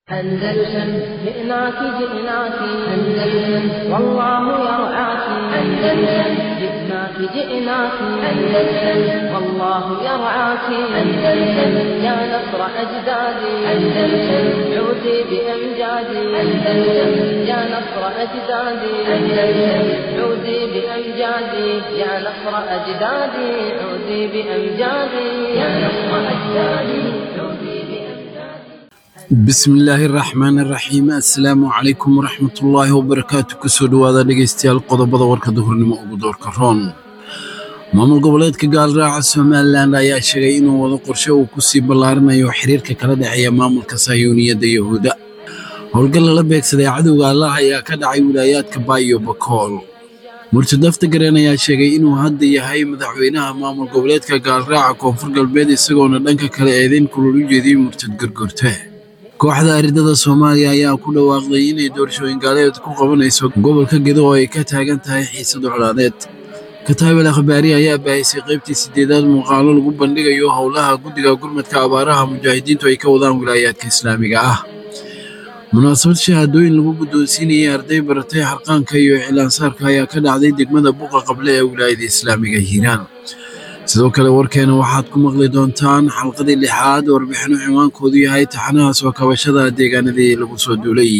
أندلسن جئناك جئناك أندلسن والله يرعاك أندلسن جئناك جئناك أندلسن والله يرعاك أندلسن يا نصر أجدادي أندلسن عودي بأمجادي أندلسن يا نصر أجدادي أندلسن عودي بأمجادي يا نصر أجدادي عودي بأمجادي يا نصر أجدادي عودي بأمجادي bismillaahi raxmaani raxiim assalaamu calaykum waraxmatullaahi wabarakaatu kusoo dhowaada dhegaystayaal qodobada warka duhurnimo ugu doorka roon maamul goboleedka gaalraaca somalilan ayaa sheegay inuu wado qorshe uu ku sii ballaarinayo xiriirka kala dhexeeya maamulka sayuuniyadda yahuudda howlgal lala beegsaday cadowga allah ayaa ka dhacay wilaayaadka baayo bakool murtadafta gareen ayaa sheegay inuu hadda yahay madaxweynaha maamul goboleedka gaalraaca koonfur galbeed isagoona dhanka kale eedeyn kulul u jeediyey murtad gargurte kooxda aridada soomaaliya ayaa ku dhawaaqday inay doorashooyin gaaleed ku qabanayso gobolka gedo oo ay ka taagan tahay xiisad colaadeed kataabel akhbaari ayaa baahisay qaybtii sideedaad muuqaalo lagu bandhigayo howlaha guddiga gurmadka abaaraha mujaahidiintu ay ka wadaan wilaayaadka islaamiga ah munaasabad shahaadooyin lagu guddoonsiinayay arday baratay xarqaanka iyo iclaansaarka ayaa ka dhacday degmada buqa qable ee wilaayada islaamiga hiiraan sidoo kale warkeena waxaad ku maqli doontaan xalqadii lixaad warbixino cinwaankoodu yahay taxanaha soo kabashada deegaanadii lagu soo duulay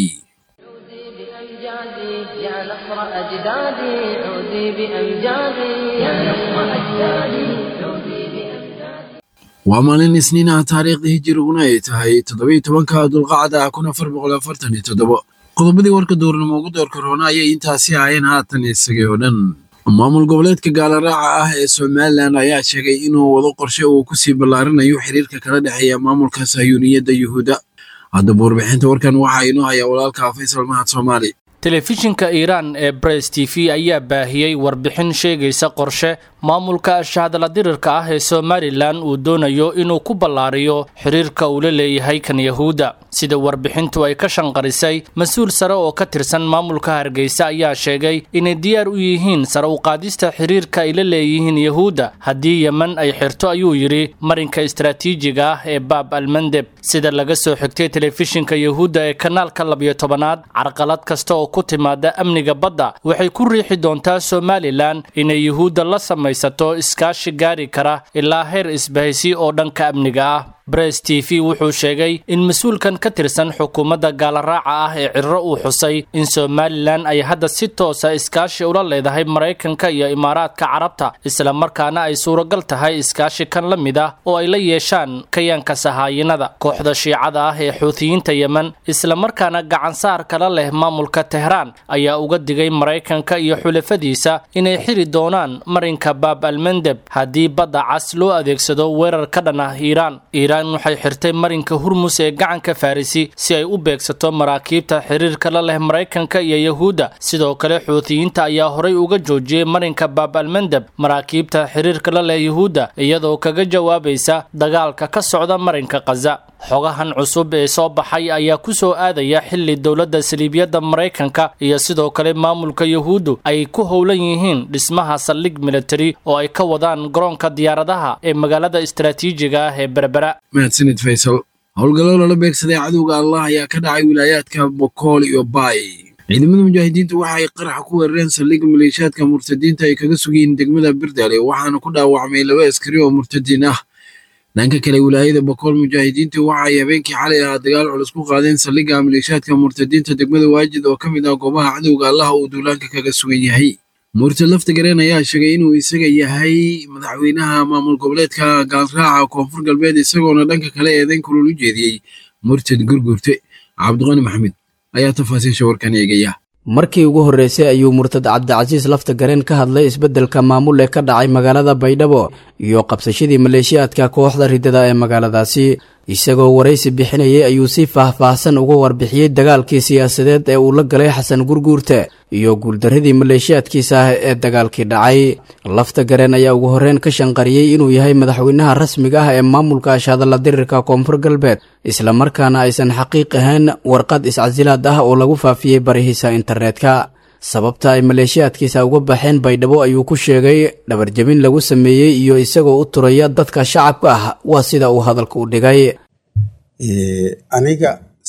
عودي بأمجادي يا نصر أجدادي عودي بأمجادي يا نصر أجدادي عودي بأمجادي waa maalin isniin ah taariikhda hijiriguna ay tahay toddobiyo tobanka dulqacda kun afar boqol afartan iyo toddobo qodobadii warka duurnimo ugu doorka roona ayay intaasi ahaayeen haatan isagay oo dhan maamul goboleedka gaalaraaca ah ee somalilan ayaa sheegay inuu wado qorshe uu ku sii ballaarinayo xiriirka kala dhexeeya maamulka sayuuniyadda yuhuudda haddaba warbixinta warkan waxaa inoo hayaa walaalka faysal mahad soomaali telefishinka iiraan ee bress t v ayaa baahiyey warbixin sheegaysa qorshe maamulka shahadala dirirka ah ee somalilan uu doonayo inuu ku ballaariyo xiriirka uu la leeyahay kan yahuudda sida warbixintu ay ka shanqarisay mas-uul sare oo ka tirsan maamulka hargeysa ayaa sheegay inay diyaar u yihiin sare u qaadista xiriirka ay la leeyihiin yahuudda haddii yemen ay xirto ayuu yidhi marinka istaraatiijiga ah ee baab almandeb sida laga soo xigtay telefishinka yahuudda ee kanaalka labiyo tobanaad carqalad kasta oo ku timaada amniga badda waxay ku riixi doontaa somalilan inay yuhuudda la samaysato iskaashi gaari kara ilaa heer isbahaysi oo dhanka amniga ah bress t v wuxuu sheegay in mas-uulkan ka tirsan xukuumadda gaalaraaca ah ee cirro uu xusay in somalilan ay hadda si toosa iskaashi ula leedahay maraykanka iyo imaaraadka carabta islamarkaana ay suuragal tahay iskaashi kan la mid ah oo ay la yeeshaan kayaanka sahaayinada kooxda shiicada ah ee xuutiyiinta yemen islamarkaana gacansaar kala leh maamulka tehraan ayaa uga digay maraykanka iyo xulafadiisa inay xiri doonaan marinka baab almandeb haddii badda cas loo adeegsado weerar ka dhan ah iiraan iiraan waxay xirtay marinka hurmus ee gacanka farisi si ay u beegsato maraakiibta xiriirka la leh maraykanka iyo yahuudda sidoo kale xuutiyiinta ayaa horay uga joojiyey marinka baab almandeb maraakiibta xiriirka la leh yahuudda iyadoo kaga jawaabaysa dagaalka ka socda marinka khaza xogahan cusub ee soo baxay ayaa ku soo aadaya xilli dowladda saliibiyadda maraykanka iyo sidoo kale maamulka yahuuddu ay ku howlan yihiin dhismaha saldhig militari oo ay ka wadaan garoonka diyaaradaha ee magaalada istaraatiijiga ah ee berbera mahadsanid faysal howlgallo lala beegsaday cadowga allah ayaa ka dhacay wilaayaadka bokool iyo baay ciidamada mujaahidiintu waxa ay qaraxa ku weerareen saldhigga maleeshiyaadka murtadiinta ay kaga sugayiin degmada birdaale waxaana ku dhaawacmay laba askari oo murtadiin ah dhanka kale wilaayada bokool mujaahidiintu waxa ay habeenkii xalay ahaa dagaal culus ku qaadeen saldhigga maleeshiyaadka murtadiinta degmada waajid oo ka mid ah goobaha cadowga allaha uu duulaanka kaga sugan yahay murtad lafta gareen ayaa sheegay inuu isaga yahay madaxweynaha maamul goboleedka gaalraaca koonfur galbeed isagoona dhanka kale eedayn kulul u jeediyey murtad gurgurte cabdiqani maxamed ayaa tafaasiisha warkan eegaya markii ugu horreysay ayuu murtad cabdicasiis lafta gareen ka hadlay isbeddelka maamul ee ka dhacay magaalada baydhabo iyo qabsashadii maleeshiyaadka kooxda riddada ee magaaladaasi isagoo waraysi bixinayay ayuu si faah-faahsan uga warbixiyey dagaalkii siyaasadeed ee uu la galay xasan gurguurte iyo guuldarradii maleeshiyaadkiisa ah ee dagaalkii dhacay lafta gareen ayaa ugu horreyn ka shanqariyey inuu yahay madaxweynaha rasmiga ah ee maamulka ashadalla dirirka koonfur galbeed islamarkaana aysan xaqiiq ahayn warqad iscasilaad ah oo lagu faafiyey barihiisa internetka sababta ay maleeshiyaadkiisa uga baxeen baydhabo ayuu ku sheegay dhabarjabin lagu sameeyey iyo isagoo u turaya dadka shacabka ah waa sida uu hadalka u dhigay aniga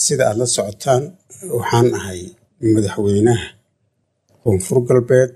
sida aada la socotaan waxaan ahay madaxweynaha koonfur galbeed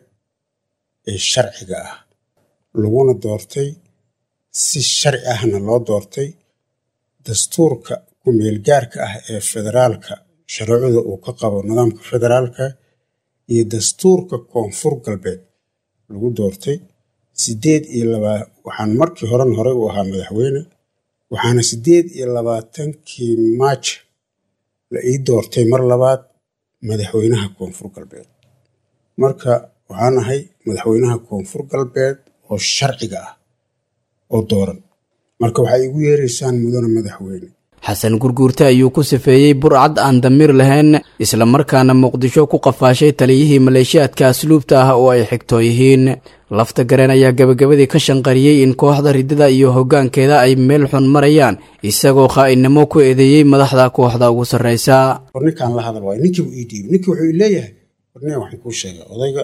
ee sharciga ah laguna doortay si sharci ahna loo doortay dastuurka ku-meelgaarka ah ee federaalka sharuucda uu ka qabo nidaamka federaalka iyo dastuurka koonfur galbeed lagu doortay sideed iyo labaa waxaan markii horen horey u ahaa madaxweyne waxaana sideed iyo labaatankii maaj la ii doortay mar labaad madaxweynaha koonfur galbeed marka waxaan ahay madaxweynaha koonfur galbeed oo sharciga ah oo dooran marka waxay igu yeeraysaan mudane madaxweyne xasan gurguurte ayuu ku sifeeyey burcad aan damiir lahayn islamarkaana muqdisho ku qafaashay taliyihii maleeshiyaadka asluubta ah oo ay xigtoo yihiin lafta gareen ayaa gabagabadii ka shanqariyey in kooxda riddada iyo hoggaankeeda ay meel xun marayaan isagoo khaa'inimo ku eedeeyey madaxda kooxda ugu sarraysa war ninkaan la hadal waayo ninkiibu ii dhiibay ninkii wuxuu ii leeyahay warnee waxaan kuu sheegay odayga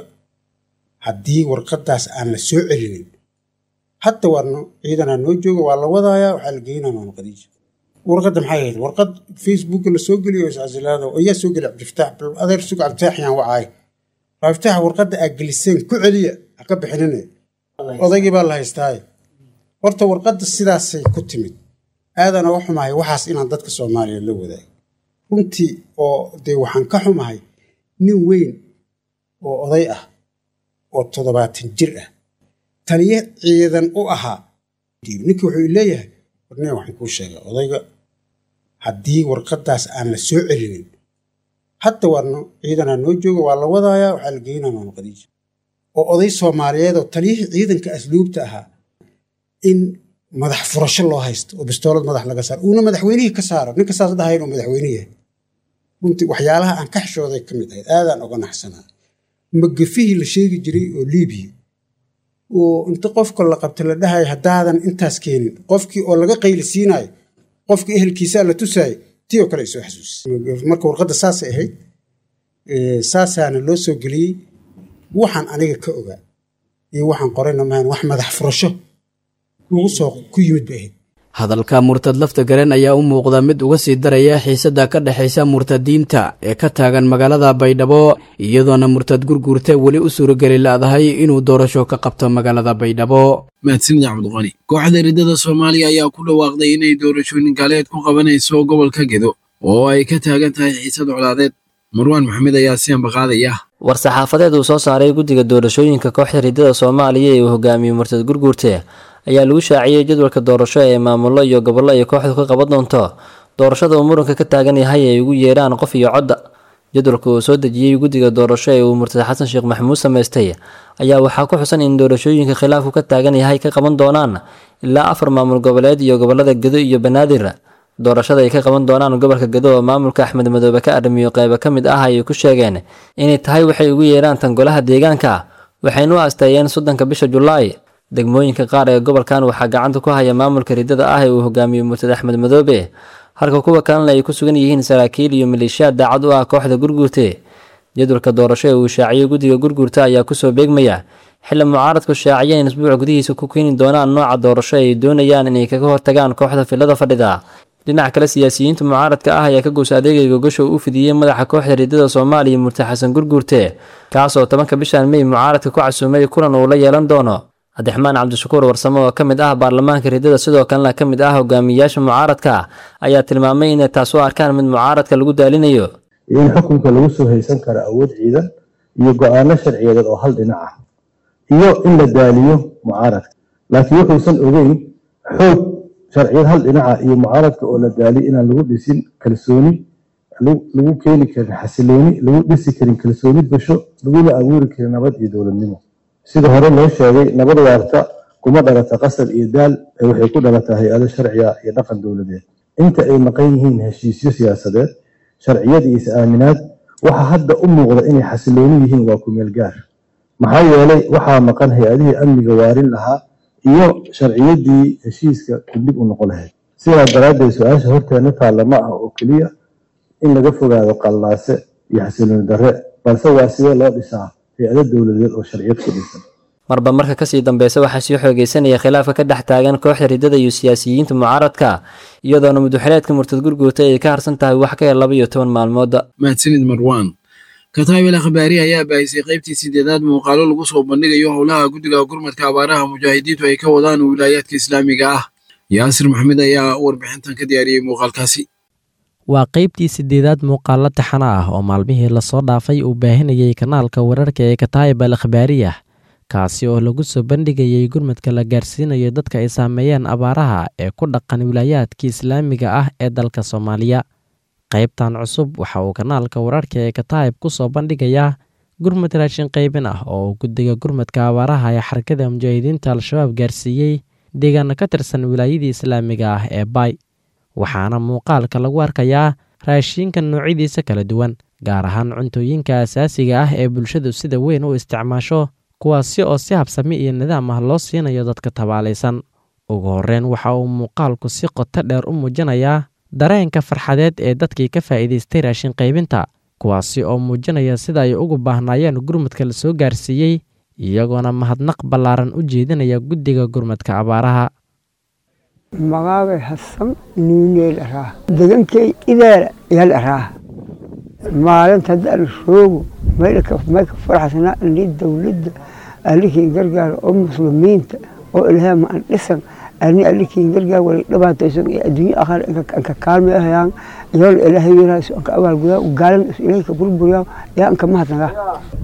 haddii warqaddaas aan la soo celinin hadda warno ciidanaa noo jooga waa la wadayaa waxaa la geynaa maama khadiija warqadda maxay ahayd warqad facebooka la soo geliyo iscasilaada ayaa soo geliya cabdifataax bal adeer sug cabdifataax yaan wacaay cabdifataax warqadda aad geliseen ku celiya ha ka bixinine odaygii baa la haystaaye horta warqadda sidaasay ku timid aadana u xumahay waxaas inaan dadka soomaaliya la wadaago runtii oo dee waxaan ka xumahay nin weyn oo oday ah oo toddobaatan jir ah taliye ciidan u ahaa ninkii wuxuu leeyahay warnee waxaan kuu sheegay odayga haddii warqaddaas aan la soo celinin hadda warno ciidanaa noo jooga waa la wadayaa waxaa la geynaa maama khadiija oo oday soomaaliyeed oo taliyihii ciidanka asluubta ahaa in madax furasho loo haysto oo bistoolad madax laga saaro uuna madaxweynihii ka saaro ninka saas dhahay inuu madaxweyne yahay runtii waxyaalaha aan ka xishooday ka mid ahayd aadaan oga naxsanaa magafihii la sheegi jiray oo liibiya oo inta qofka la qabta la dhahayo haddaadan intaas keenin qofkii oo laga qayli siinayo qofkii ehelkiisaa la tusaayo tii oo kale ay soo xasuusay marka warqadda saasay ahayd saasaana loo soo geliyey waxaan aniga ka ogaa iyo waxaan qorayna maahan wax madax furasho lagu soo ku yimid bay ahayd hadalka murtad lafta gareen ayaa u muuqda mid uga sii daraya xiisadda ka dhexaysa murtadiinta ee ka taagan magaalada baydhabo iyadoona murtad gurguurta weli u suurageli la'dahay inuu doorasho ka qabto magaalada baydhabo mahadsanid cabdiqani kooxda riddada soomaaliya ayaa ku dhawaaqday inay doorashooyin gaaleed ku qabanayso gobolka gedo oo ay ka taagan tahay xiisad colaadeed marwaan maxamed ayaa si ambaqaadaya war-saxaafadeed uu soo saaray guddiga doorashooyinka kooxda riddada soomaaliya ee uu hogaamiyey murtad gurguurte ayaa lagu shaaciyey jadwalka doorasho ee maamullo iyo gobollo ay kooxdu ka qaban doonto doorashada uu muranka ka taagan yahay ay ugu yeedhaan qof iyo codda jadwalka uu soo dejiyey guddiga doorasho ee uu murtad xasan sheekh maxamuud samaystay ayaa waxaa ku xusan in doorashooyinka khilaafku ka taagan yahay ka qaban doonaan ilaa afar maamul goboleed iyo gobollada gedo iyo banaadir doorashada ay ka qaban doonaan gobolka gedo oo maamulka axmed madoobe ka arrimiyo qeybo ka mid ah ayay ku sheegeen inay tahay waxay ugu yeedhaan tan golaha deegaanka waxayna u asteeyeen soddonka bisha julaay degmooyinka qaar ee gobolkan waxaa gacanta ku haya maamulka riddada ah ee uu hogaamiyo murtad axmed madoobe halka kuwa kalena ay ku sugan yihiin saraakiil iyo maleeshiyaad daacad u ah kooxda gurguurte jadwalka doorasho ee uu shaaciyey guddiga gurguurta ayaa kusoo beegmaya xilli mucaaradku shaaciyeen isbuuc gudihiisa ku keeni doonaan nooca doorasho ay doonayaan inay kaga hortagaan kooxda filada fadhida dhinaca kale siyaasiyiinta mucaaradka ah ayaa ka goos adeegay gogasho u fidiyey madaxa kooxda riddada soomaaliya murtad xasan gurguurte kaasoo tobanka bishan mey mucaaradka ku casuumay kulan uu la yeelan doono cabdiraxmaan cabdishakuur warsamo oo ka mid ah baarlamaanka riddada sidoo kalena ka mid ah hogaamiyayaasha mucaaradka ayaa tilmaamay inay taas u arkaan mid mucaaradka lagu daalinayo iyo in xukunka lagu soo haysan karo awood ciidan iyo go-aano sharciyadeed oo hal dhinac ah iyo in la daaliyo mucaaradka laakiin wuxuusan ogeyn xoog sharciyad hal dhinaca iyo mucaaradka oo la daaliyo inaan lagu dhisin kalsooni lagu keeni karin xasilooni lagu dhisi karin kalsooni gasho laguna abuuri karin nabad iyo dowladnimo sida hore loo sheegay nabad waarta kuma dhalata qasab iyo daal ee waxay ku dhalataa hay-ado sharciga iyo dhaqan dowladeed inta ay maqan yihiin heshiisyo siyaasadeed sharciyad iyo is-aaminaad waxa hadda u muuqda inay xasilooni yihiin waa kumeel gaar maxaa yeelay waxaa maqan hay-adihii amniga waarin lahaa iyo sharciyadii heshiiska kudib u noqon lahayd sidaa daraaddeed su-aasha horteena taalla ma ah oo keliya in laga fogaado qallaase iyo xasilooni darre balse waa sidee loo dhisaa hay-ado dowladeed oo sharciyad ku dhisan marba marka kasii dambeysa waxaa sii xoogeysanaya khilaafka ka dhex taagan kooxda riddada iyo siyaasiyiinta mucaaradka iyadoona muduxileedka murtad gurguurta ay ka harsan tahay wax ka yar laba iyo toban maalmooda mahadsanid marwaan kataabel akhbaari ayaa baahisay qaybtii sideedaad muuqaalo lagu soo bandhigayo howlaha guddiga gurmadka abaaraha mujaahidiintu ay ka wadaan wilaayaadka islaamiga ah yaasir maxamed ayaa warbixintan ka diyaariyey muuqaalkaasi waa qaybtii sideedaad muuqaalo taxana ah oo maalmihii lasoo dhaafay uu baahinayay kanaalka wararka ee kataayib al akhbaariyah kaasi oo lagu soo bandhigayay gurmadka la gaarsiinayo dadka ay saameeyeen abaaraha ee ku dhaqan wilaayaadka islaamiga ah ee dalka soomaaliya qaybtan cusub waxa uu kanaalka wararka ee kataayib ku soo bandhigayaa gurmad raashin qaybin ah oo guddiga gurmadka abaaraha ee xarakada mujaahidiinta al-shabaab gaarsiiyey deegaana ka tirsan wilaayadii islaamiga ah ee baay waxaana muuqaalka lagu arkayaa raashiinka noocyadiisa kala duwan gaar ahaan cuntooyinka asaasiga ah ee bulshadu sida weyn u isticmaasho kuwaasi oo si habsami iyo nidaam ah loo siinayo dadka tabaalaysan ugu horreyn waxa uu muuqaalku si qoto dheer u muujinayaa dareenka farxadeed ee dadkii ka faa'iidaystay raashin qaybinta kuwaasi oo muujinaya sida ay ugu baahnaayeen gurmadka la soo gaarsiiyey iyagoona mahadnaq ballaaran u jeedinaya guddiga gurmadka abaaraha magaabay hasan nuuneel araa degankay ideela yal araa maalinta haddaan roogo mayka faraxsanaa ani dowladda alikiin gargaar oo muslimiinta oo ilaahay ma an dhisan ani alikiin gargaar wala dhibaataysan ee adduunyo akhar anka kaalmi ahayaan iyoon ilaahay yaraaso anka abaalgudaa gaalan ilaahay ka burburiyaa yaa anka mahadnagaa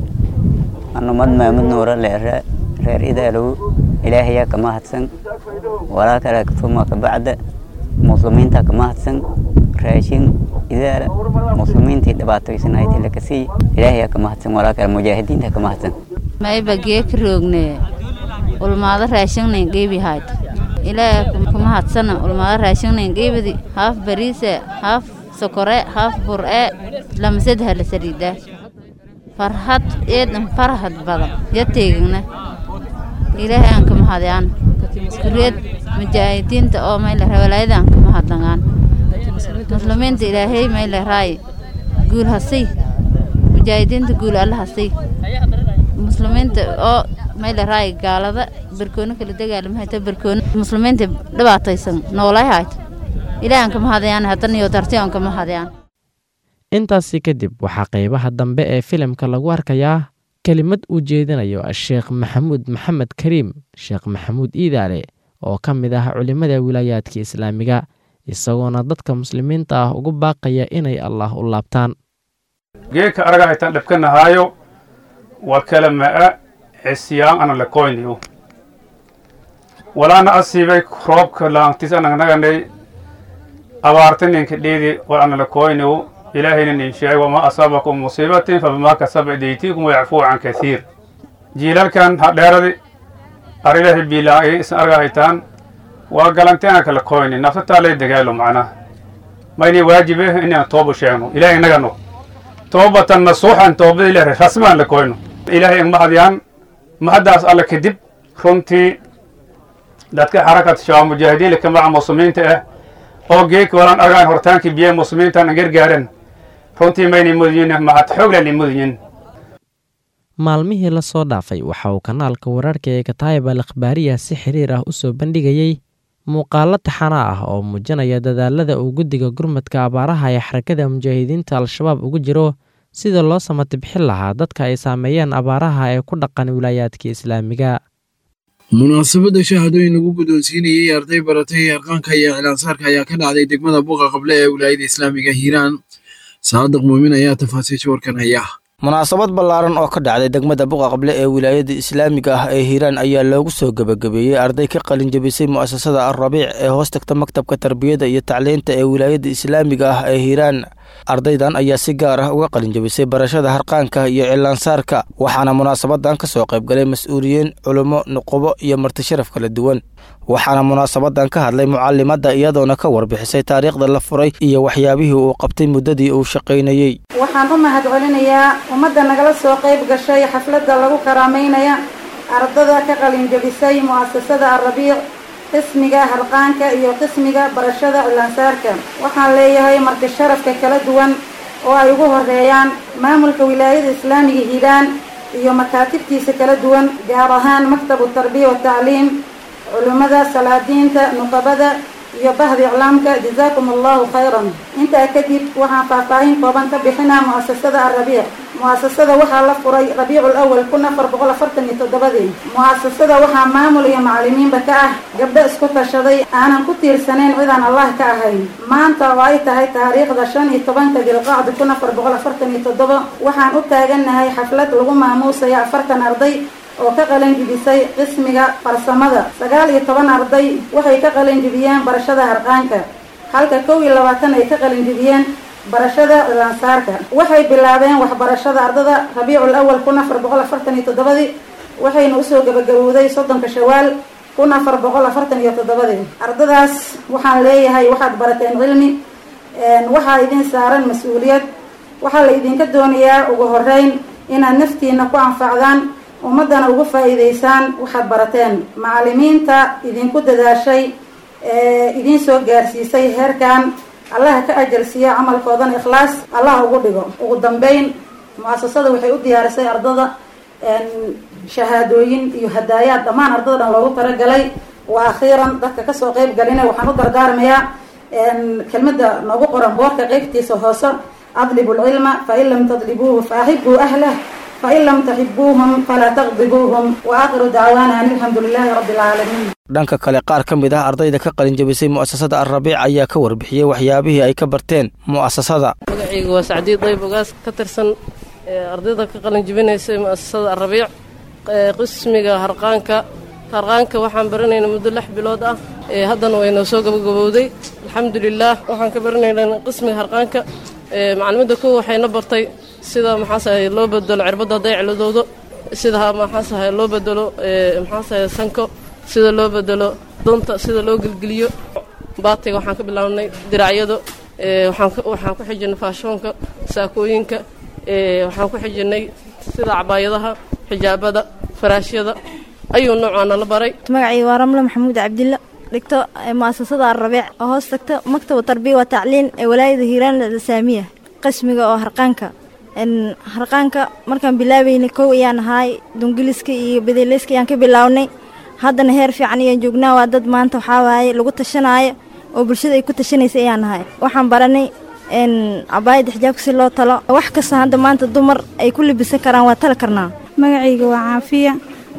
anumad maamud nuura leere reer idaalow ilaahayaa ka mahadsan walaa kale tuma ka bacda muslimiinta ka mahadsan raashin idaala muslimiintii dhibaatoysanaaytay laka sii ilaahayaa ka mahadsan walaa kale mujaahidiinta ka mahadsan mayba geeka roogne ulmaado raashingnayn geebi hayd ilaaha kuma hadsana ulmaado raashingnayn geebidi haaf bariise haaf sokore haaf bur'e lamasadha la sariidaa farhad eedan farhad badan ya teegigna ilaahay aan kama hadyaan kureed mujaahidiinta oo mayla walaayada aan kama hadlangaan muslimiinta ilaahay mayla raay guul hasay mujaahidiinta guul alla hasay muslimiinta oo mayla raay gaalada barkoono kala dagaalamahayta barkoono muslimiinta dhibaataysan noolay hayt ilaahay aan kama hadyaan haddana iyo darti aan kama hadyaan intaasi kadib waxaa qaybaha dambe ee filimka lagu arkayaa kelimad uu jeedinayo sheekh maxamuud maxamed kariim sheekh maxamuud iidaale oo ka mid ah culimmada wilaayaadka islaamiga isagoona dadka muslimiinta ah ugu baaqaya inay allaah u laabtaan geedka araga haytaan dhibkanahaayo waa kala ma'a cisyaan ana lakoyniyo walaana asiibay roobka laantis anagnaganay abaartaninka dheedi war ana lakoyniyo ilaahayna nin sheegay wamaa asaabakum musiibatin fabimaa kasaba idaytiikum wayacfuu can kasiir jiilalkan hadheeradi arilahi biilaa'i isan arga haytaan waa galanteena kala koyni nafsataa lay dagaalo macnaha mayni waajibe inaan tooba sheegno ilaahay nagano toobatan nasuuxan toobada ilaah rasmaan la koyno ilaahay ang mahadyaan mahaddaas alle kadib runtii dadka xarakat shabaab mujaahidiin laka maca muslimiinta ah oo geeka walaan argaan hortaankii biyaha muslimiintan gargaaren runtii maynay mudyin mahad xooglanay mudyin maalmihii lasoo dhaafay waxa uu kanaalka wararka ee kataayib al akhbaariya si xiriir ah u soo bandhigayey muuqaalo taxana ah oo muujinaya dadaalada uu guddiga gurmadka abaaraha ee xarakada mujaahidiinta al-shabaab ugu jiro sida loo samatibxin lahaa dadka ay saameeyeen abaaraha ee ku dhaqan wilaayaadka islaamiga munaasabadda shahaadooyin lagu guddoonsiinayey arday baratay harqaanka iyo iclaansaarka ayaa ka dhacday degmada buuqa qable ee wilaayada islaamiga hiiraan saadiq muumin ayaa tafaasiisha warkan haya munaasabad ballaaran oo ka dhacday degmada buqa qable ee wilaayada islaamiga ah ee hiiraan ayaa loogu soo gebagabeeyey arday ka qalin jebisay mu'asasada alrabiic ee hoos tagta maktabka tarbiyada iyo tacliinta ee wilaayada islaamiga ah ee hiiraan ardaydan ayaa si gaar ah uga qalin jebisay barashada harqaanka iyo cilaansaarka waxaana munaasabadan ka soo qaybgalay mas-uuliyiin culummo nuqubo iyo martisharaf kala duwan waxaana munaasabadan ka hadlay mucalimadda iyadoona ka warbixisay taariikhda la furay iyo waxyaabihii uu qabtay muddadii uu shaqaynayey waxaan u mahad celinayaa ummadda nagala soo qayb gashay xafladda lagu karaamaynaya ardada ka qalin jebisay mu'asasada alrabiic qismiga harqaanka iyo qismiga barashada cilaansaarka waxaan leeyahay marti sharafka kala duwan oo ay ugu horeeyaan maamulka wilaayada islaamiga hiiraan iyo makaatibtiisa kala duwan gaar ahaan maktabu tarbiya watacliim culimmada salaadiinta nuqabada iyo bahda iclaamka jazaakum allahu khayran intaa kadib waxaan faahfaahin kooban ka bixinaa mu'asasada alrabiic mu'asasada waxaa la furay rabiicu lawal kun afar boqol afartan iyo toddobadii mu'asasada waxaa maamul iyo macalimiinba ka ah gabdho isku tashaday aanan ku tiirsanayn cidaan allah ka ahayn maanta oo ay tahay taariikhda shan iyo tobanka dilqacdi kun afar boqol afartan iyo toddoba waxaan u taagannahay xaflad lagu maamuusayo afartan arday oo ka qalin jibisay qismiga farsamada sagaal iyo toban arday waxay ka qalin jibiyeen barashada harqaanka halka kow iyo labaatan ay ka qalin jibiyeen barashada cilaansaarka waxay bilaabeen waxbarashada ardada rabiicul awal kun afar boqol afartan iyo toddobadii waxayna usoo gabagabowday soddonka shawaal kun afar boqol afartan iyo toddobadii ardadaas waxaan leeyahay waxaad barateen cilmi waxaa idin saaran mas-uuliyad waxaa la idinka doonayaa ugu horeyn inaad naftiina ku anfacdaan ummaddana ugu faa'iidaysaan waxaad barateen macalimiinta idinku dadaashay ee idiin soo gaarsiisay heerkan allaha ka ajarsiiya camalkoodana ikhlaas allaha ugu dhigo ugu dambeyn mu-asasada waxay u diyaarisay ardada shahaadooyin iyo hadaayaad dhammaan ardada dhan loogu talagalay wa akhiiran dadka kasoo qeyb galina waxaan u dardaarmayaa kelmada noogu qoran boorka qeybtiisa hoose adlibu lcilma fain lam tadlibuuhu faaxibuu ahlah fain lam taxibuuhum falaa taqdibuuhum wa aakhiru dacwaana an alxamdu lilaahi rabbi alcaalamiin dhanka kale qaar ka mid ah ardayda ka qalinjabisay mu'asasada alrabiic ayaa ka warbixiyey waxyaabihii ay ka barteen mu'asasada magacayga waa sacdiid dayb ogaas ka tirsan ardayda ka qalinjabinaysay mu'asasada alrabiic qismiga harqaanka harqaanka waxaan baranaynaa muddo lix bilood ah haddana waynoo soo gabagabowday alxamdulilaah waxaan ka baranaynaa qismiga harqaanka macalimadda kow waxayna bartay sida maxaasahay loo bedelo cirbadda hadday ciladoodo sida maxaasahay loo bedelo maxaasahay sanko sida loo bedelo dunta sida loo gelgeliyo baatiga waxaan ka bilaabnay diracyado waxaan ku xijinay faashoonka saakooyinka waxaan ku xijinay sida cabaayadaha xijaabada faraashyada ayuu noocaana la baray magacayga waa ramle maxamuud cabdilla dhigto mu'asasada alrabiic oo hoos tagta maktabu tarbiya wa tacliin ee walaayada hiiraan saamiya qismiga oo harqaanka harqaanka markaan bilaabaynay kow ayaan ahaay dungiliska iyo bedeleyska ayaan ka bilaabnay haddana heer fiican ayaan joognaa waa dad maanta waxaa waaye lagu tashanaayo oo bulshada ay ku tashanaysa ayaan ahay waxaan baranay cabaayadda xijaabka si loo talo wax kasta hadda maanta dumar ay ku labisan karaan waa tali karnaa magacayga waa caafiya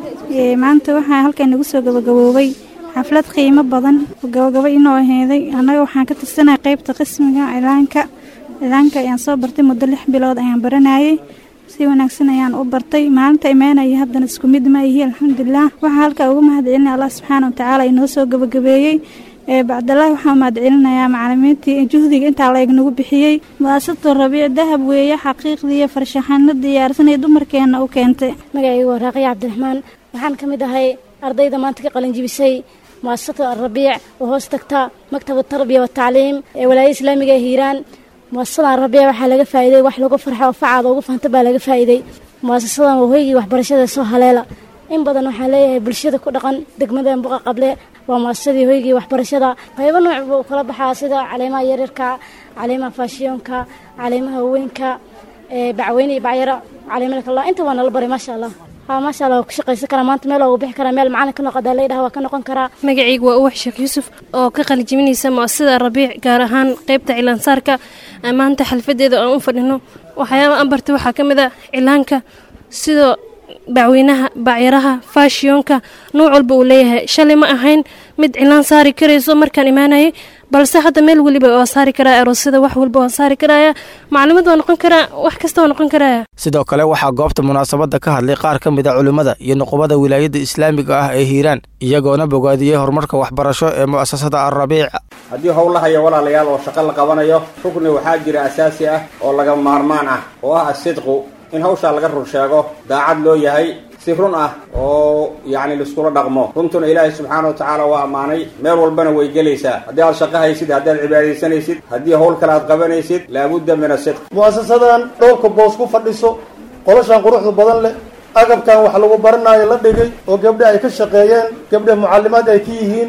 maanta waxaa halkan nagu soo gabagaboobay xaflad qiimo badan gabagabo inoo aheeday annaga waxaan ka tirsanay qaybta qismiga cilaanka cilaanka ayaan soo bartay muddo lix bilood ayaan baranayay si wanaagsan ayaan u bartay maalinta imaanaya haddana isku mid ma ihi alxamdulilah waxaa halkaa uga mahadcelinaya allah subxaana watacaala inoo soo gabagabeeyey bacdalaahi waxaan mahadcelinayaa macalimiintii juhdiga intaa la nagu bixiyey mu'asasatu rabiic dahab weeye xaqiiqdii iyo farshaxano diyaarsanay dumarkeenna u keentay magacayga waa raaqiya cabdiraxmaan waxaan ka mid ahay ardayda maanta ka qalinjibisay mu'asasatu alrabiic oo hoos tagta maktab tarbiya watacliim ee walaayada islaamiga ee hiiraan mu'asasada alrabiic waxaa laga faa'iiday wax lagu farxo oo facaada ugu fanta baa laga faa'iiday mu'asasadan waa hoygii waxbarashada soo haleela in badan waxaan leeyahay bulshada ku dhaqan degmada buqa qable waa muasasadii hoygii waxbarashada qaybo nooc buu kala baxaa sida caleemaha yaryarka caleemaha faashiyoonka caleemaha haweenka bacweyne iyo bacyaro caleemada kala inta waa nala baray maasha allah haa maasha allah waa ku shaqaysan karaa maanta meel ugu bixi karaa meel macalin ka noqodaa leydhaha waa ka noqon karaa magacaygu waa uwax sheekh yuusuf oo ka qalijiminaysa mu'asasada rabiic gaar ahaan qaybta cilaansaarka maanta xalfadeeda aan u fadhino waxyaaba aan bartay waxaa ka mid a cilaanka sidoo bacweynaha bacyaraha faashiyoonka nuuc walba uu leeyahay shalay ma ahayn mid cilaan saari karayso markaan imaanayay balse hadda meel weliba waa saari karaa aroosyada wax walba waan saari karaya maclimad waa noqon karaa wax kasta waa noqon karaya sidoo kale waxaa goobta munaasabadda ka hadlay qaar ka mid a culimmada iyo nuqubada wilaayadda islaamiga ah ee hiiraan iyagoona bogaadiyey horumarka waxbarasho ee mu'asasada alrabiic haddii howlahaya walaalayaal oo shaqo la qabanayo rukni waxaa jira asaasi ah oo laga maarmaan ah oo ah asidqu in hawshaa laga run sheego daacad loo yahay si run ah oo yacni laiskula dhaqmo runtuna ilaahay subxaana wa tacaala waa ammaanay meel walbana way gelaysaa haddii aad shaqo haysid haddii aad cibaadaysanaysid haddii howl kale aad qabanaysid laabudda min asidq mu'asasadan dhowrka boos ku fadhiso qolashan quruxda badan leh agabkan wax lagu baranaayo la dhigay oo gabdhe ay ka shaqeeyeen gabdhe mucallimaad ay ka yihiin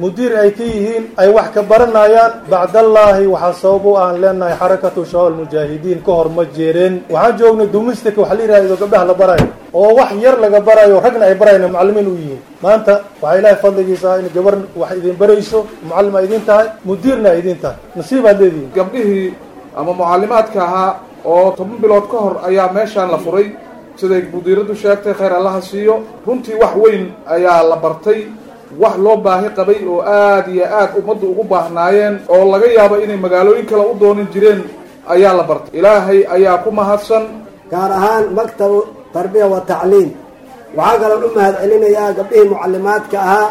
mudiir ay ka yihiin ay wax ka baranayaan bacdallaahi waxaa sabab u aan leenahay xarakatu shabaab mujaahidiin ka hor ma jeereen waxaan joognay domestic waxa la yidhahdo gabdhaha la barayo oo wax yar laga barayo ragna ay barayna macallimiin u yihiin maanta waxaa ilaahay fadligiisa in gabar wax idin barayso mucallim ay idin tahay mudiirna ay idin tahay nasiibaad leedihiin gabdhihii ama mucallimaadka ahaa oo toban bilood ka hor ayaa meeshaan la furay siday mudiiradu sheegtay khayr allaha siiyo runtii wax weyn ayaa la bartay wax loo baahi qabay oo aad iyo aad ummaddu ugu baahnaayeen oo laga yaabo inay magaalooyin kale u doonin jireen ayaa la bartay ilaahay ayaa ku mahadsan gaar ahaan maktabu tarbiya wa tacliim waxaa kaloo u mahad celinayaa gabdhihii mucallimaadka ahaa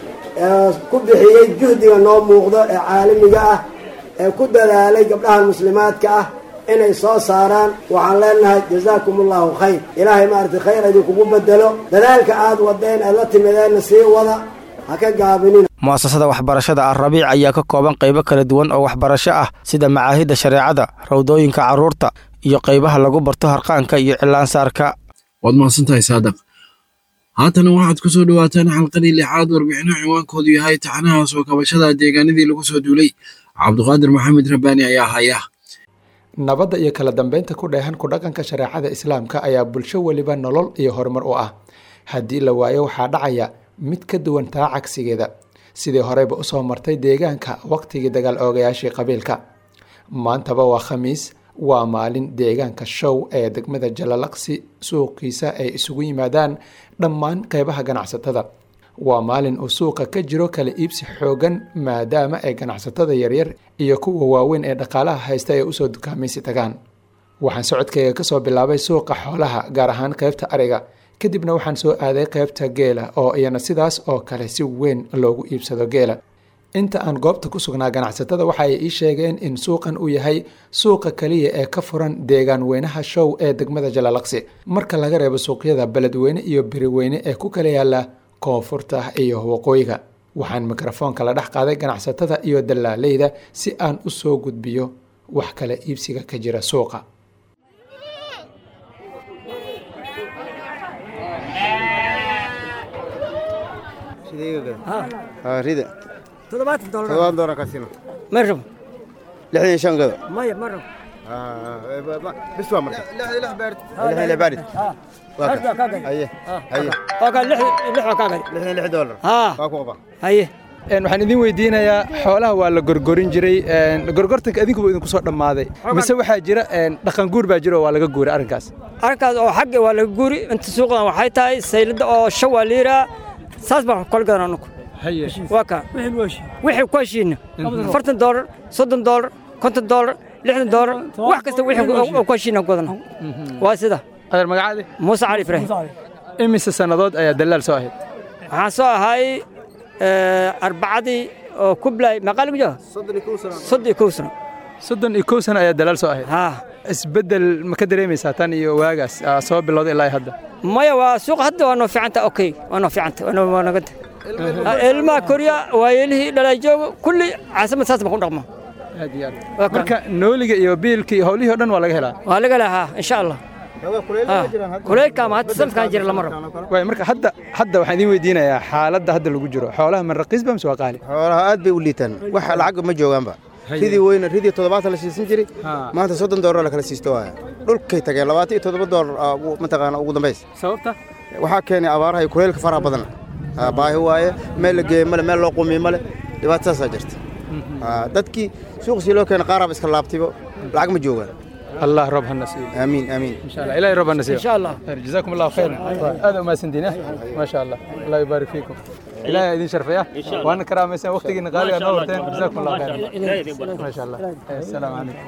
ee ku bixiyey juhdiga noo muuqdo ee caalamiga ah ee ku dadaalay gabdhahan muslimaadka ah inay soo saaraan waxaan leenahay jazaakum allahu khayr ilaahay maaragtay khayr idinkugu bedelo dadaalka aad wadeen aad la timideenna sii wada ha ka gaabinin mu'asasada waxbarashada alrabiic ayaa ka kooban qaybo kala duwan oo waxbarasho ah sida macaahidda shareecada rawdooyinka carruurta iyo qaybaha lagu barto harqaanka iyo cilaansaarka waad mahadsantahay saadaq haatana waxaad ku soo dhowaataan xalqadii lixaad warbixino ciwaankoodu yahay taxanaha soo kabashada deegaanadii lagu soo duulay cabduqaadir maxamed rabbaani ayaa haya nabadda iyo kala dambeynta ku dheehan ku dhaqanka shareecada islaamka ayaa bulsho weliba nolol iyo horumar u ah haddii la waayo waxaa dhacaya mid ka duwan taa cagsigeeda sidii horeyba usoo martay deegaanka waqtigii dagaal oogayaashii qabiilka maantaba waa khamiis waa maalin deegaanka show ee degmada jalalaqsi suuqiisa ay isugu yimaadaan dhammaan qeybaha ganacsatada waa maalin uu suuqa ka jiro kala iibsi xoogan maadaama ay ganacsatada yaryar iyo kuwa waaweyn ee dhaqaalaha haysta ay usoo dukaamaysi tagaan waxaan socodkayga kasoo bilaabay suuqa xoolaha gaar ahaan qeybta ariga kadibna waxaan soo aaday qeybta geela oo iyana sidaas oo kale si weyn loogu iibsado geela inta aan goobta ku sugnaa ganacsatada waxa ay ii sheegeen in suuqan uu yahay suuqa kaliya ee ka furan deegaan weynaha show ee degmada jalalaqsi marka laga reebo suuqyada beledweyne iyo beriweyne ee ku kala yaala koonfurta iyo waqooyiga waxaan mikrofoonka la dhex qaaday ganacsatada iyo dallaaleyda si aan u soo gudbiyo wax kala iibsiga ka jira suuqa rida toddobaatan dolar toddobaatan dolar ka siino ma rabo lixdan iyo shan gado maya ma rabo bis waa marka lixdan lix baarid lixdan lix baarid haye haye lix waa kaa gadi lixdan lix dolar waa ku qaba haye waxaan idin weydiinayaa xoolaha waa la gorgorin jiray gorgortanka idinkuba idinku soo dhammaaday mise waxaa jira dhaqan guur baa jira oo waa laga guuray arrinkaas arrinkaas oo xagga waa laga guuri inta suuqdan waxay tahay saylada oo shan waa la yidhaha saas baan kala gadan anugu waa kaa wixii ku heshiina afartan doolar soddon doolar konton doolar lixdan doolar wax kasta wixii ku heshiina gudan waa sida adeer magacaadi muuse cali ibraahim imise sannadood ayaa dallaal soo ahayd waxaan soo ahay arbacadii oo kublay maqaaligu jiro soddon iyo kow sano soddon iyo kow sano ayaa dalaal soo ahayd isbeddel ma ka dareemaysaa tan iyo waagaas soo bilowday ilaa hadda maya waa suuqa hadda waa noo fiicanta okay waa noo fiicanta waa naganta ilmaha koriya waayeelihii dhalay joogo kulli caasimad saas baan ku dhaqma aad iyo aad marka nooliga iyo biilka iyo howlihii o dhan waa laga helaa waa laga helaa haa insha allah kuleylka ama hadda sanadkan jira lama rabo waay marka hadda hadda waxaan idiin weydiinayaa xaaladda hadda lagu jiro xoolaha man raqiis ba mise waa qaali xoolaha aad bay u liitaan wax lacag ma joogaanba ridii weyna ridii toddobaatan la siisan jiray maanta soddon doolar la kala siisto waaya dhulkay tageen labaatan iyo toddoba doolar mataqaana ugu dambays sababta waxaa keenay abaaraha iyo kuleylka faraha badan baahi waaye meel la geeye male meel loo qumiye male dhibaato saasaa jirta dadkii suuqsii loo keenay qaaraaba iska laabtaybo lacag ma joogaan الله رب هالنصيب امين امين ان شاء الله الهي رب النصيب ان شاء الله جزاكم الله خيرا هذا ما سندين ما شاء الله الله يبارك فيكم الهي يدين شرفيه وانا كرام مثلا وقتك غالي انا ورتين جزاكم الله خيرا ما شاء الله السلام عليكم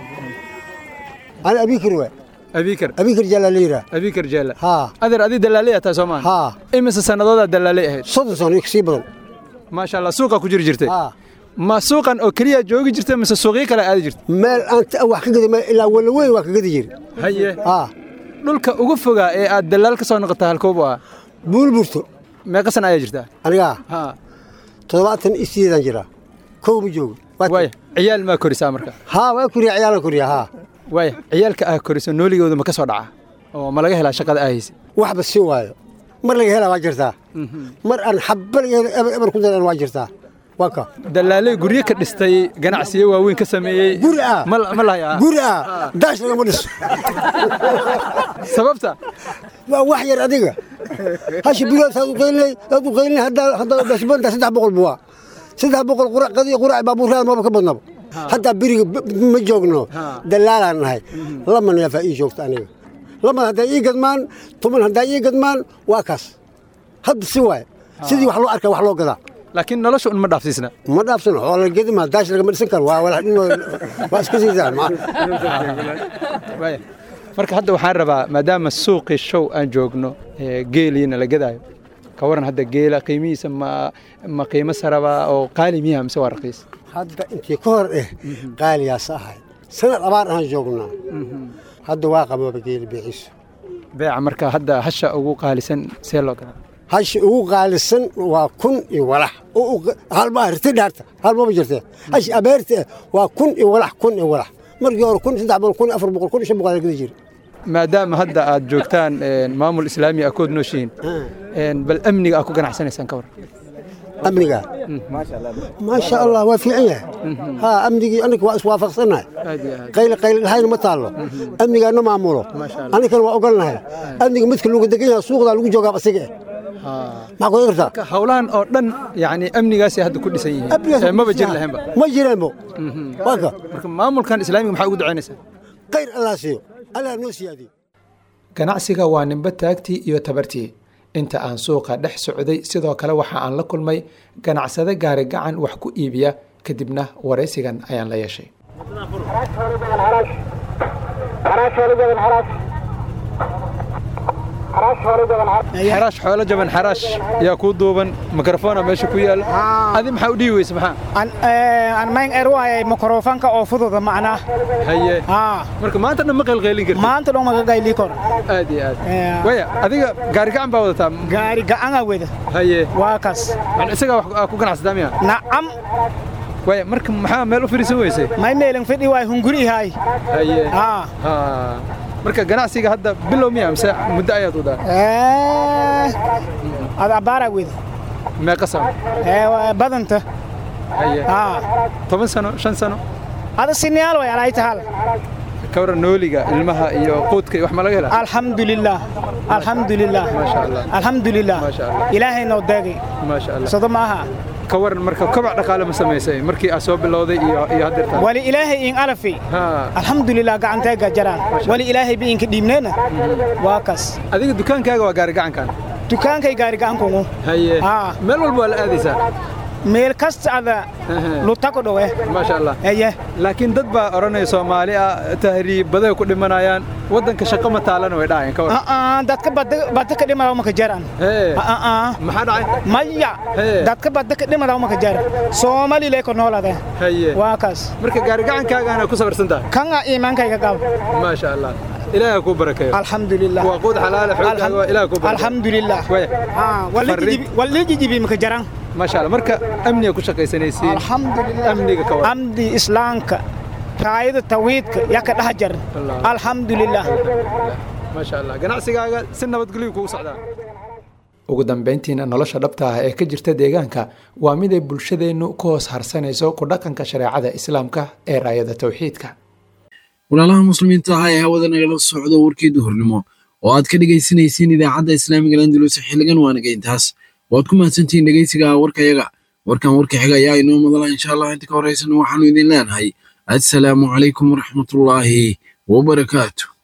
انا ابي كروه أبيكر أبيكر جلاليرة أبيكر جلال ها أدر أدي دلالية تاسومان ها إمس سنة دلالية هيد صدق صدق يكسبون ما شاء الله سوقك كجير جرتي ها ma suuqan oo keliya joogi jirta mise suuqyo kale aadi jirta meel aan wax ka gadi ilaa wala weyn waa ka gadi jiri haye haa dhulka ugu fogaa ee aad dalaal ka soo noqota halkoobu ah buulburto meeqa sana ayaa jirtaa anigaa haa toddobaatan iyo sideedan jiraa kow ma joogo waaya ciyaal maa korisaa marka haa waa koriya ciyaalan koriya haa waaya ciyaalka ah koriso nooligooda ma ka soo dhaca oo ma laga helaa shaqada aa haysa waxba si waayo mar laga helaa waa jirtaa mar aan xabba laga helo eber eber ku daran waa jirtaa waa ka dalaaley guryo ka dhistay ganacsiyo waaweyn ka sameeyey guri ah ma lahayaa guri ah daash lagama dhiso sababta waa wax yar adiga hashi bilood saad u qaylinay saad u qaylinay haddaa haddaa dasbanta saddex boqol buwaa saddex boqol qurac qadiya qurac baabuurada maba ka badnaba haddaa beriga ma joogno dalaalaan nahay lama neefaa ii joogta aniga lama haddaa ii gadmaan tuman haddaa ii gadmaan waa kaas hadda si waaye sidii wax loo arkaa wax loo gadaa laakiin nolosha un ma dhaafsiisna ma dhaafsano oo la gedima daash lagama dhisan karo waa walax dhinoo waa iska siisaan marka hadda waxaan rabaa maadaama suuqii show aan joogno geeliina la gadaayo ka waran hadda geela qiimihiisa ma ma qiimo saraba oo qaali miyaha mise waa raqiis hadda intii ka hor eh qaaliyaas ahay sanad abaar ahaan joognaa hadda waa qababa geeli beeciisu beeca marka hadda hasha ugu qaalisan see loo gadaa hasha ugu qaalisan waa kun iyo walax halma riti dhaarta halmaba jirtee hashi abeerta waa kun iyo walax kun iyo walax markii hore kun saddex boqol kun afar boqol kun shan boqol gada jiri maadaama hadda aad joogtaan maamul islaami ah kood nooshihiin bal amniga aad ku ganacsanaysaan ka war amniga maasha allah waa fiican yahay ha amnigii anaga waa iswaafaqsannahay qayli qayli dhahayna ma taallo amnigaana maamulo anigana waa ogolnahay amniga midka lagu degan yahay suuqdaa lagu joogaa asiga eh maxaa ku kartaa howlahan oo dhan yani amnigaasay hadda ku dhisan yihiin maba jiri lahaynba ma jireenbo waa ka marka maamulkan islaamiga maxaa ugu ducaynaysaa khayr allah siiyo allah noo siyaadiyo ganacsiga waa nimbe taagtii iyo tabartii inta aan suuqa dhex socday sidoo kale waxa aan la kulmay ganacsade gaari gacan wax ku iibiya kadibna waraysigan ayaan la yeeshay xaraash xoolo jaban xaraash yaa kuu duuban mikrofona meesha ku yaala adi maxaa u dhihi weyse maxaa aan mayn er waayay mikrofonka oo fududa macnaa haye marka maanta dhan ma qaylqaylin karti maanta dhan maga qayli kor aad iyo aad waya adiga gaari gacan baa wadataa gaari gacanaa weda haye waa kaas isagaa wax ku ganacsataa miya nacam waya marka maxaa meel u fadhiisan weysay may meelin fidhi waay hunguri ihaay haye marka ganacsiga hadda bilow miya mise muddo ayaad wadaa ad abbaaraa weda meeqa sano badanta haye toban sano shan sano ada siniyaal way alay tahal ka waran nooliga ilmaha iyo quudka iyo wax ma laga helaa alxamdulilah alxamdulilah maasha allah alxamdulilah maasha allah ilaahay noo deegay maasha allah sodo maaha ka waran marka kobac dhaqaale ma samaysay markii aad soo bilowday iyo iyo haddeertaan wali ilaahay in alafi alxamdulilah gacanteega jaraan wali ilaahay bi inka dhiibneena waa kas adiga dukaankaaga waa gaari gacankan dukaankay gaari gacankungu haye meel walba waa la aadaysaa meel kasta ada lutako dhowe maasha allah haye laakiin dad baa odhanaya soomaali ah tahriib baday ku dhimanayaan waddanka shaqo ma taalana way dhacayaan ka waran dadka badda ka dhimada maka jaran maxaa dhacay maya dadka badda ka dhimada maka jaran soomali lee ko noolade haye waa kaas marka gaari gacankaagaana ku sabarsan tahay kanga iimaankayga qab maasha allah ilaaha kuu barakeeyo alxamdulilah waa quud xalaale xoogaaga waa ilaah kuu barakeeyo alxamdulilah wali jijibi maka jaran maasha allah marka amniga ku shaqaysanaysiin alxamdulilah amniga ka waran amdi islaamka raayada tawiidka yaa ka dhex jar alxamdulilah maasha allah ganacsigaaga si nabadgelyo kugu socdaa ugu dambayntiina nolosha dhabta ah ee ka jirta deegaanka waa mid ay bulshadeennu ku hoos harsanayso ku dhaqanka shareecada islaamka ee raayada tawxiidka walaalaha muslimiinta ah ee hawada nagala socdo warkii duhurnimo oo aad ka dhegaysanaysiin idaacadda islaamiga landulus xiligan waanaga intaas waad ku mahadsantihiin dhegaysiga warkayaga warkan warka xiga ayaa inoo madala insha allah inta ka horeysana waxaanu idin leenahay assalaamu calaykum waraxmatullaahi wabarakaatu